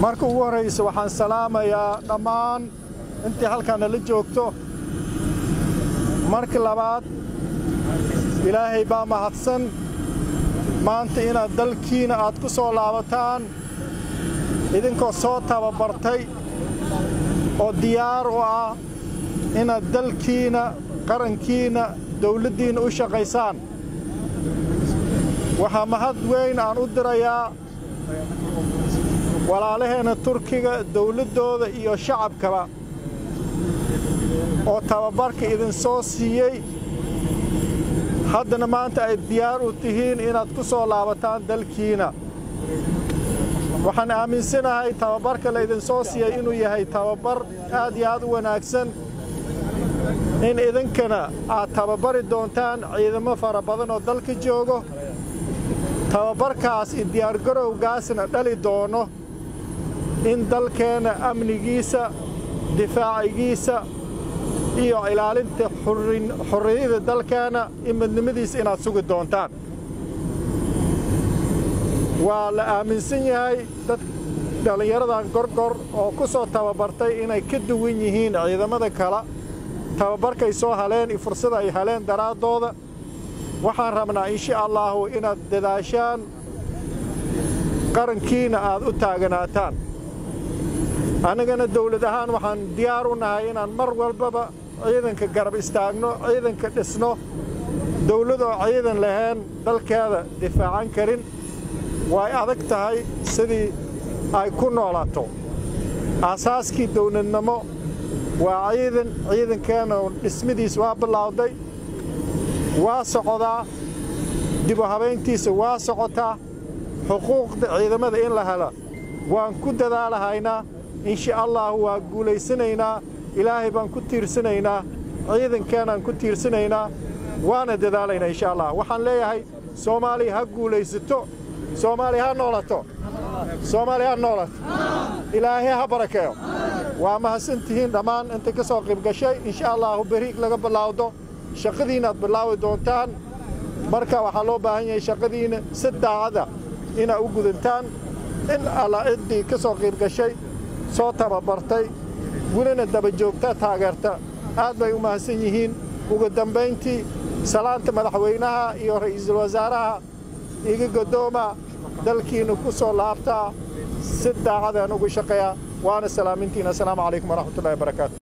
marka ugu horraysa waxaan salaamayaa dhammaan intii halkaana la joogto marka labaad ilaahay baa mahadsan maanta inaad dalkiina aad ku soo laabataan idinkoo soo tababartay oo diyaar u ah inaad dalkiina qarankiina dawladdiinna u shaqaysaan waxaa mahad weyn aan u dirayaa walaalaheenna turkiga dawladdooda iyo shacabkaba oo tababarka idinsoo siiyey haddana maanta ay diyaar u tihiin inaad ku soo laabataan dalkiina waxaan aaminsanahay tababarka laydinsoo siiyey inuu yahay tababar aad iyo aad u wanaagsan in idinkana aad tababari doontaan ciidamo fara badan oo dalka joogo tababarkaas iyo diyaargarowgaasna dhali doono in dalkeenna amnigiisa difaacigiisa iyo ilaalinta xurriyada dalkeenna iyo midnimadiisa inaad sugi doontaan waa la aaminsan yahay dad dhallinyaradan gorgor oo ku soo tababartay inay ka duwan yihiin ciidamada kale tababarkay soo haleen iyo fursada ay heleen daraaddooda waxaan rabnaa insha allaahu inaad dadaashaan qarankiina aad u taaganaataan annagana dawlad ahaan waxaan diyaar u nahay inaan mar walbaba ciidanka garab istaagno ciidanka dhisno dawlad oo ciidan lahayn dalkeeda difaacan karin way adag tahay sidii ay ku noolaato aasaaskii dawladnimo waa ciidan ciidankeenna dhismidiis waa bilowday waa socdaa dibu habayntiisa waa socotaa xuquuqda ciidamada in la helo waan ku dadaalahaynaa insha allaahu waa guulaysanaynaa ilaahay baan ku tiirsanaynaa ciidankeenaan ku tiirsanaynaa waana dadaalaynaa insha allah waxaan leeyahay soomaaliya ha guulaysato soomaaliya ha noolato soomaaliya ha noolato ilaahay ha barakeeyo waa mahadsantihiin dhammaan intay ka soo qayb gashay insha allaahu beriig laga bilaawdo shaqadiinnaad bilaawi doontaan marka waxaa loo baahan yahay shaqadiinna si daacada inaad u gudantaan in alla ciddii ka soo qayb gashay soo tababartay welina daba joogta taageerta aad bay u mahadsan yihiin ugu dambayntii salaanta madaxweynaha iyo ra'iisul wasaaraha iga godooma dalkiina ku soo laabtaa si daacadaan ugu shaqeeya waana salaamintiin assalaamu calaykum waraxmatullahi wabarakaatu